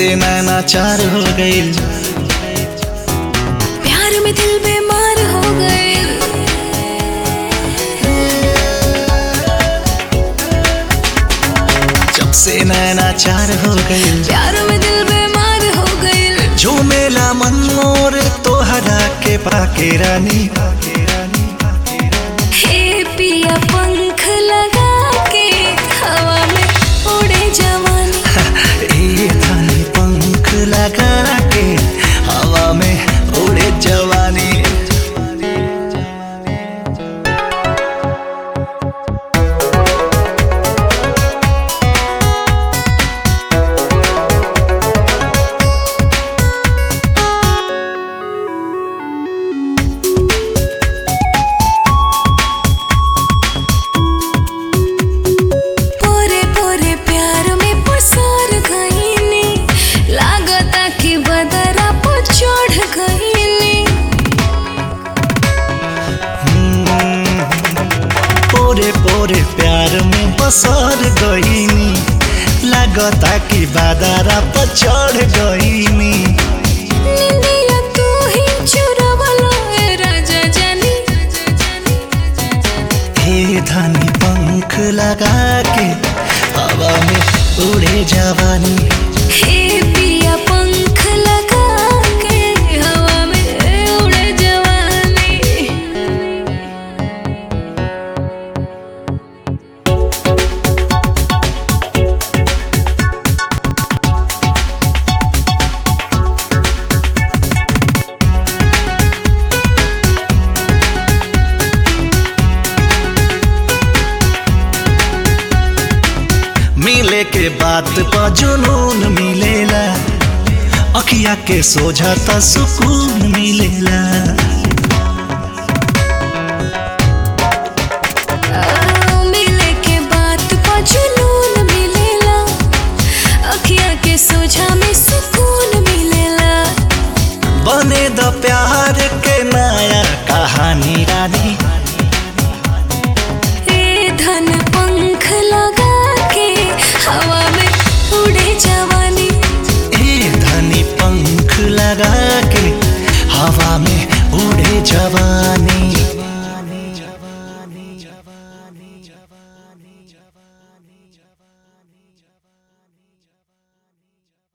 से नैना चार हो गईल प्यार में दिल बीमार हो गए जब से नैना चार हो गईल प्यार में दिल बीमार हो गए झूमेला मन मोर तोहरा के पाके रानी हे पिया पंख लगा के हवा में उड़े जवानी ए थानी पंख लगा के हवा में उड़े जवानी पोरे पोरे प्यार में पसार गईनी लागता कि बदरा पर चढ़ गईनी पोरे पोरे प्यार में बसर गईनी लागता कि बादरा पर चढ़ गईनी निंदिया तू ही चुरावला ए राजा जानी हे धानी पंख लगा के हवा में उड़े जवानी हे पिया पंख लगा के हवा में उड़े जवानी मिले के बात पर जुनून मिलेला अखिया के सोझा त सुकून मिलेला आ, मिले के बात पर जुनून मिलेला अखिया के सोझा में सुकून मिलेला बने द प्यार के ना